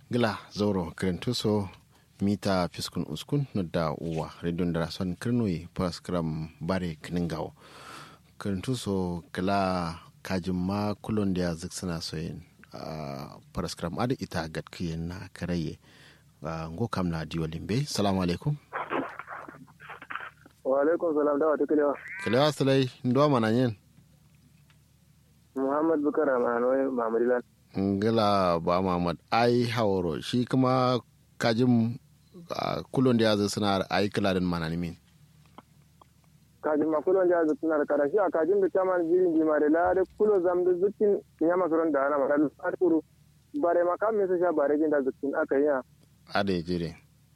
gila zoro krentuso mita fiskun uskun nodda uwa redon da son kirnoyi paraskram bare kningawo krentuso gila kajin ma kulon da zik suna soyin paraskram ada ita gatkiyen na karaye ngo kam na diyo limbe salamu alaikum wa alaikum salam da wata kilewa kilewa salai ndo mana yin muhammad bukar amanoyi mamadilan ngila ba Muhammad ai hawaro shi kuma kajin kulon da ya zai suna ai kiladin mana min kajin ma kulon da ya zai suna da karashi a kajin da chaman jirin di mare la da kulo zam da zukin ya masaron da ana mara har kuru bare ma kam mesa sha bare jin da zukin aka yi a ade jire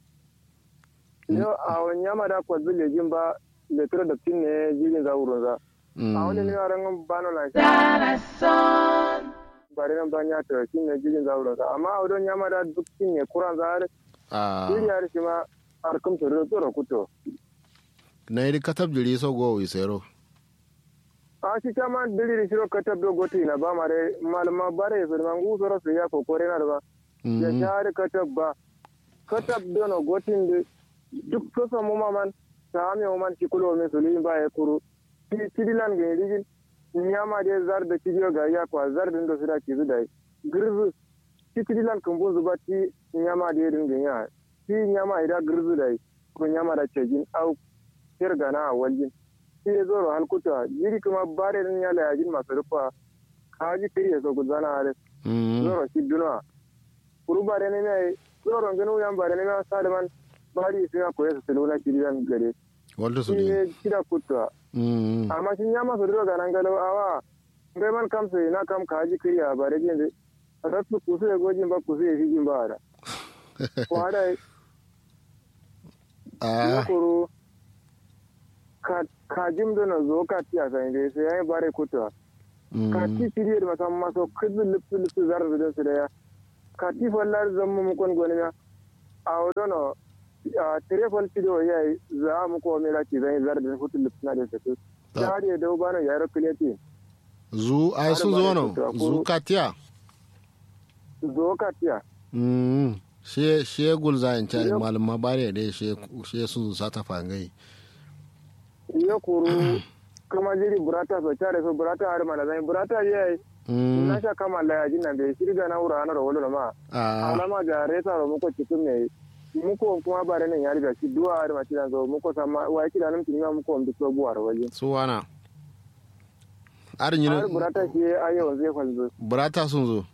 yo a wani yama da kwa zule jin ba da tura da tin ne jirin za wurin za a wani ne yaran bano na shi bare nan ban ya ta shi ne jirgin zauro sa amma a wadon yama da duk shi ne kuran za har jiri har shi ma har kum to tsoro kuto na yi katab jiri so go wi sero a shi kama diri shiro katab do goti na ba mare malama bare so man gu soro so ya kokore na da ba ya share katab ba katab do no gotin de duk so so mu maman ta me mu man shi kulo me so ba ya kuru tidilan ga rigin nyama de zar da cibiyo ga ya kwa zar din da sura ki zudai girzu ti tidilan kan bo zuba ti nyama de din ga ya ti nyama ida girzu dai ko nyama da cejin au tirga na waljin ti ya zoro hal kuta yiri kuma bare din ya la yajin masu rufa kaji kiri ya so gudana ale zoro shi duna kuru bare ne mai zoro ngano yan bare ne mai salman bari sai ko ya salula kiriyan gare walda su ne kida kuta amma shi ya masa duro ga nan galau awa ngai man kam sai na kam ka haji kriya ba da jin rasu kusu ya gojin ba kusu ya hijin ba da ko hada ah kuro ka jim da na zo ka tiya sai dai sai yayi bare kuta ka ti tiri da masan maso kudu lipsu lipsu zar da su da ya ka ti fallar zammu mu kon goni na a wodono a telefon tido yayi za mu ko mera ki zai zar da hutu lipsuna da su ta har ya dau bana yaro kileti zu ai sun zo no zu katiya zo katiya mm she she gul za in cari malama bare da she she sun sa ta fangai ya kuru kuma jiri burata so tare so burata har mana zai burata yayi na sha kama la yaji nan da shirga na wura na rawolo ma alama ga resa ro muko cikin ne muko kuma bare nan ya riga shi duwa har mace da zo muko sama wa yake da nan kin muko mu so buwar waje su wana arin yin har burata shi ayo zai falzo burata sun zo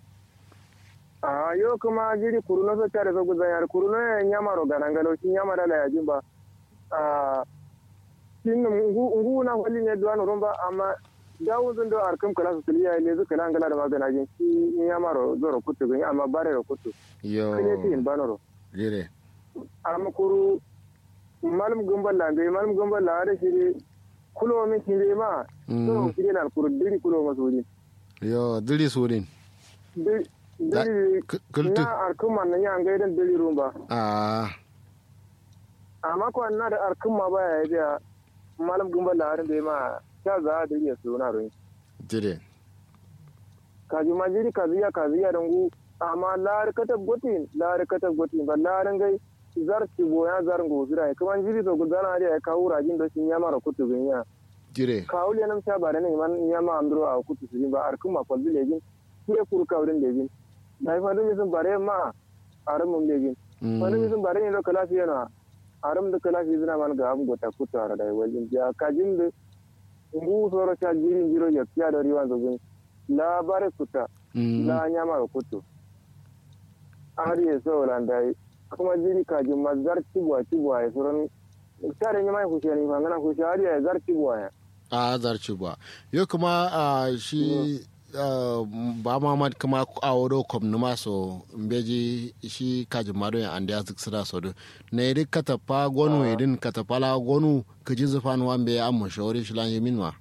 a yo kuma jiri kuruno so tare so guzan yar kuruno ya nyama ro ganangalo shi nyama da la yajin ba a shin ngu na wali ne duwa no romba amma dawo zan do arkam kala su liya ne zuka nan gala da magana jin shi nyama ro zoro kutu gani amma bare ro kutu yo kene tin banoro jire amma kuru malum gumbal lambe malum gumbal la da shi kulo min kire ma to kire na kuru diri kulo masuri yo diri surin diri na arkuma na ya ga idan diri rumba ah amma ko na da arkuma ba ya da malum gumbal la da ma ta za da ya su na ruin jire kaji ma jiri kaziya kaziya dangu amma lar katab gotin lar katab gotin ba larin gai zar ci boya zar ngo zira kuma jiri to gudana da ya kawo rajin da shi ya mara kutu bin ya jire kawo le nam sha bare ne man ya ma andro a kutu su ba ar kuma kwalbi legin kure kuru kawrin legin dai fa dumi sun bare ma aram mun legin fa dumi sun bare ne da kala fiye na aram da kala fiye zina man ga am gota kutu ara dai wajin ya kajin da ngu soro cha jiri jiro ya kiya da riwan zobin la bare kuta la nyama kutu har ya so landai kuma jiri kaji ma zar cibuwa cibuwa ya suran tare ne mai kushe ne fangana kushe har ya zar cibuwa ya a zar cibuwa yo kuma a shi ba mamad kuma a wado kom numa so mbeji shi kaji mado ya andi azik sira so do na yedi katapa gonu yedin katapa la gonu kaji zufan wambe ya amma shawari shi lan yemin wa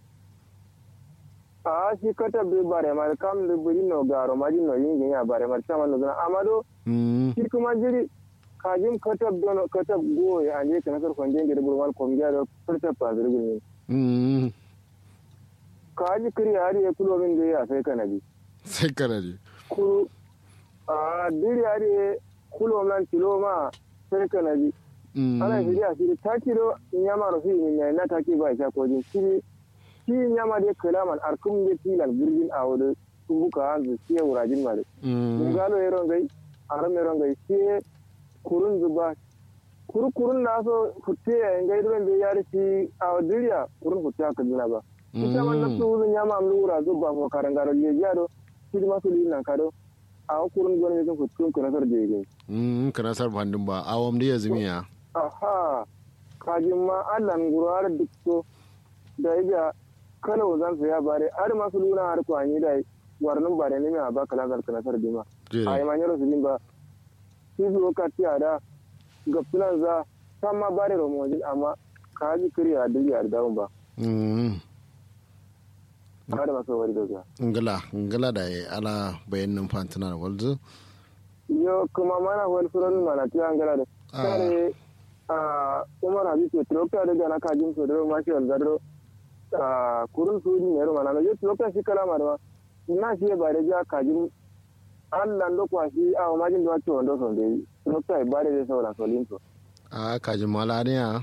a shi kata be bare mar kam le buri no garo maji no yin ya bare mar sama no amado shi kuma jiri kajim katab dono katab go ya anje kana sar kwande ngere burwal ko ngiya do furta pa zirgin mm kaji kiri hari ya kulo min da ya sai kana bi sai kana ji kuru a diri are kulo man kilo ma sai kana bi ana shiri a shiri ta kilo nyama ro fi ni na ta ki ba sha ko din shiri shi nyama de kalaman arkum de tilan burgin a wode tumbuka hanzu shi wurajin ma de ngalo yero ngai aram yero ngai shi kurun zuba kuru kurun na so futte ya ngai dole be yari shi a diriya kurun futte ka dina ba ita man na su nyama am lura zuba ko karangaro je jado shi ma su lina kado a kurun gona ne futte ko na sar je gai mm kana sar bandin ba awam da yazmiya aha kajin ma Allah ngurar dukto da ya kala wazan sa ya bare har ma su luna har kwani da warnin bare ne ma ba kala zar kana sar dima ai ma nyaro su ba shi zo ka tiya da ga filan za san ma bare romojin amma ka ji kiri a duk yar dawon ba ba da masu wari daga ngala ngala da ya ala bayanin fantina da walzu yo kuma mana wani suran mana tiya ngala da kare a umar habibu troka da gana kajin su da ma shi walzaro a kurun su ne ro mana yo troka shi kala ma da na shi ba da ja kajin Allah ndo kwa shi a majin da wato ndo son dai troka ba da saura solin to a kajin mala ne a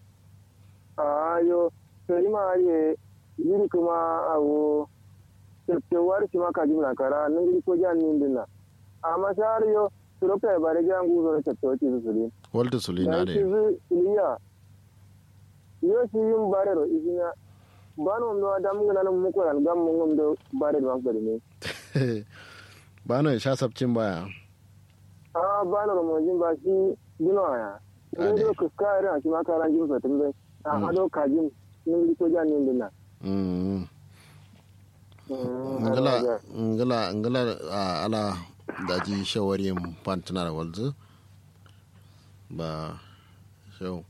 a yo sai ma ye yiri kuma awo tewar shi ma kajin na kara nan gidi ko jan nin dinna amma shar yo troka ba da jan guzo da tattawa ci su sulin walta sulina da da shi zu iliya yo shi yin bare ro isinya bano ndo adam ngana nan muko ran gam mun ndo bare do akbari ne ba na sha sabcin baya a bano ro mo jin ba shi dino aya Ade. ne do ka kare shi ma karan jin sa tumbe a ado kajin nin gidi ko jan nin dinna Mm. Mm, ngala Allah ya. ngala ngala a ala daji shawarin fantina da walzu ba shau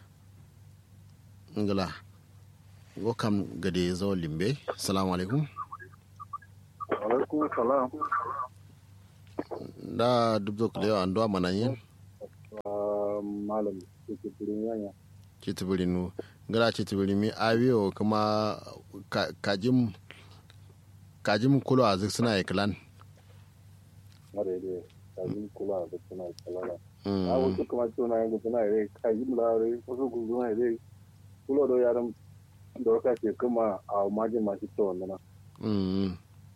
ngala go kam gade zo limbe assalamu alaikum alaikum salam da dubdo kulewa ando mananyen malam ke turin yanya citibirinu ngala citibirimi awiyo kuma ka- kajim kajim kulo a zik suna ikilan mare ne kajin kula da suna kalala Mm. a wasu kuma suna yanzu suna yare kajin lare wasu kuma yare kula da yaran da wata ke kuma a majin masu kyau wanda na Mm.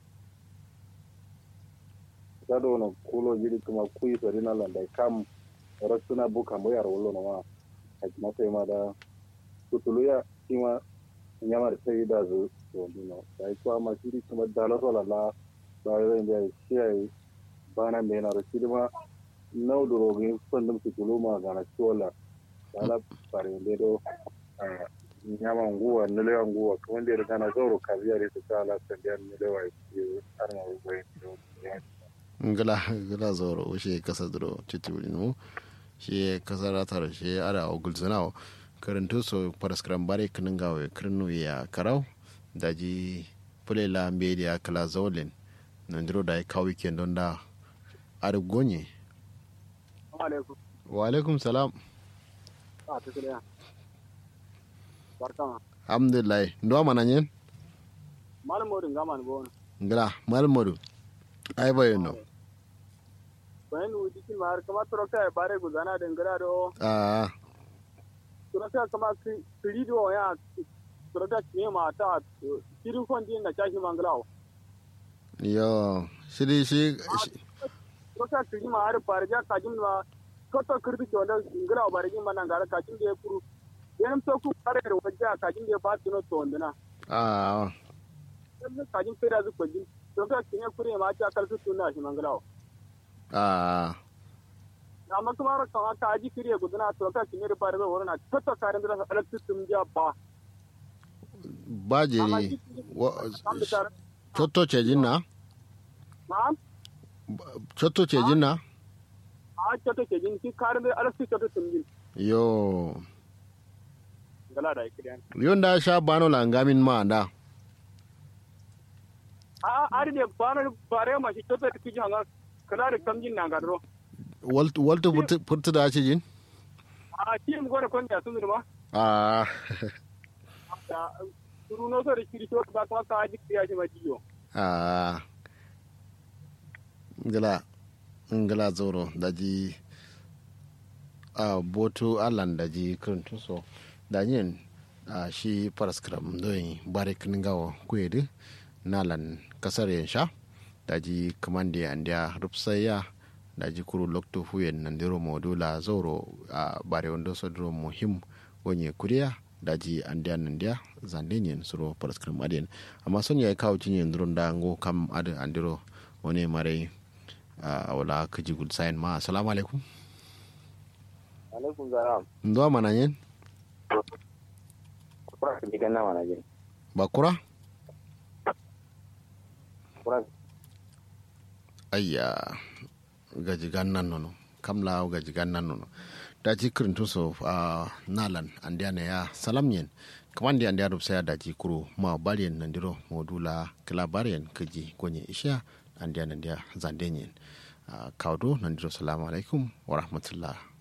ta da wani kulo jiri kuma kuyi sari na landa kam rasuna buka mu yara wolo na ma a kuma sai ma da kutulu ya kima nyamar sai da zu to dino da yi kuma ma jiri kuma da la sola la da yi da shi ai bana me na rashi ma nau da rogin fandum kutulu ma ga na chola da la pare de do nyama nguwa nile nguwa kuma da kana zoro kaziya da ta la sandiyan nile wa yi arma rubai ngala ngala zoro ushe kasa duro citibirinu shi kasa ratar shi ada ogul zanawo karantu so paraskram bare kinin gawe kirnu ya karau daji pulela media kala zolin nandiro da ya kawo weekend don da ada gonye alaikum wa alaikum salam a ta kiriya barkama alhamdulillah ndo mananyen malam modin gama ni bona ngala malmodu ai bayo no bayan wuji kin ma har kama troka ya bare gudana da ngara do ah troka kama kiri do ya troka ne ma ta kiri kon din na tashi manglawo yo shiri shi shi- troka kiri ma har barja kajin ma koto kirdi to da nglawo barjin ma nan gara kajin da ya kuru yanam to ku bare da wajja kajin da ba tuno to ndana ah kajin fira zu kojin troka kine kure ma ta kalsu tunna shi manglawo ah amma kuma ra kan aka aji kiriya gudana to ka kinye da bare wona toto karin da alaktu tum ja ba bajeri cotto cejin na na cotto cejin na a toto ke jin ki karin da alaktu toto tum jin yo gala da kiriyan yonda sha bano langamin ma da a ari ne bana bare ma shi toto ki ji hanga kala da kam jin na gadro waltu furtu da cejin a ti mu gona kon ya sun ma ah da suru no so da kiri to ba kuma ka aji kiriya shi ma jiyo ah gala ngala zoro daji a boto alan daji kirintu so danyen a shi paraskram doyin barik ningawo kuyedi nalan kasar yansha daji kamande andia rupsaya daji kuru lokto huyen nandiro modula zoro a bare wando sodro muhim wonye kuriya daji andia nandia zandenyen suro paraskram adien amma son ya kawo cinyen duron da ngo kam ade andiro wani mare a wala kaji gud sayin ma assalamu alaikum alaikum salam ndo mana yen kura ka jigan nama na jin bakura kura ayya gaji gannan nono kamla gaji gannan nono daji kirin tuso a nalan andiya ne ya salam yen kaman di andiya rubsa ya daji kuro ma bariyan nandiro modula kila bariyan kaji gonye isha andiya nandiya zanden yen kawdo nandiro salamu alaikum wa rahmatullah